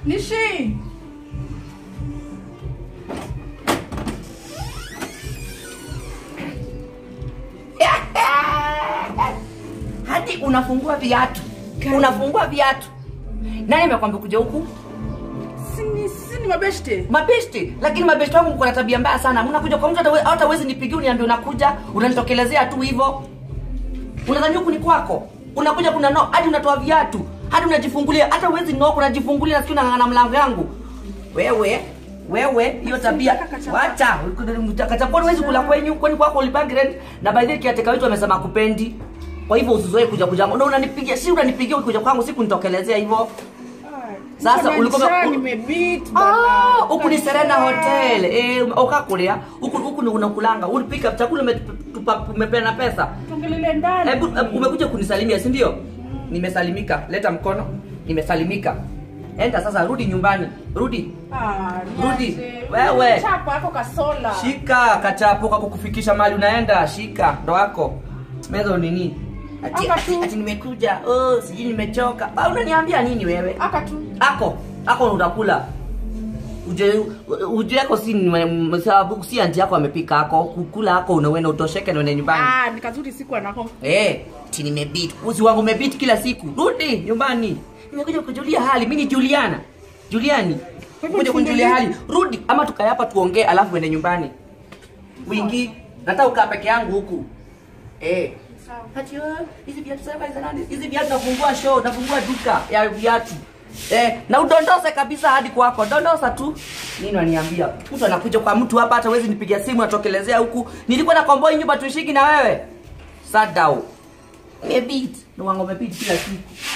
Nishi. hadi unafungua viatu Kali. unafungua viatu nani amekwambia kuja huku Sini sini mabeshte. mabeshte lakini mabeshte wangu mko na tabia mbaya sana mnakuja kwa mtu hata we- hata uwezi nipigia uniambia unakuja unanitokelezea tu hivyo unadhani huku ni kwako unakuja kuna no hadi unatoa viatu hadi unajifungulia hata uwezi no unajifungulia nasikia unang'ang'ana mlango yangu wewe wewe hiyo tabia Kachapa. wacha kachaponi huwezi kula kwenyu kwani kwako ulipangi rent na by the way kiateka wetu amesema kupendi kwa hivyo usizoe kuja kuja ndo unanipigia si unanipigia ukikuja kwangu si kunitokelezea hivyo Sasa ulikuwa- ulikuwa nimebeat Ah, bana. huku ni Serena Hotel. Eh, ukakulia. Huku huku ni unakulanga. Ulipika chakula umetupa umepeana pesa. Tungelele ndani. Hebu hebu, umekuja kunisalimia, si ndio? Nimesalimika. Leta mkono. Nimesalimika. Enda sasa rudi nyumbani. Rudi. Ah, Rudi. niache. Wewe. Chapa hapo kasola. Shika kachapo kwa kukufikisha mahali unaenda. Shika ndo wako. Meza nini? Ati, Hapa ati, tu. ati nimekuja. Oh, sijui nimechoka. Ba, unaniambia nini wewe? Aka tu. ako ako utakula uje uje yako si ni- sababu si anti yako amepika ako kukula ako unawenda utosheke na uende nyumbani Ah, ni kazuri siku anako. eh ti nimebit uzi wangu umebit kila siku rudi nyumbani nimekuja kujulia hali mimi ni Juliana Juliani hivyo kuja kunijulia nifungulie. hali rudi ama tukae hapa tuongee alafu uende nyumbani wingi nataka ukaa peke yangu huku eh Ati wewe, hizi viatu sasa hizi nani? Hizi viatu nafungua show, nafungua duka ya viatu. Eh, na udondose kabisa hadi kwako. Dondosa tu. Nini waniambia? Mtu anakuja kwa mtu hapa hata wezi nipigia simu atokelezea huku. Nilikuwa na komboi nyumba tuishiki na wewe. Sadau. Mebit. Na wangu mebit kila siku.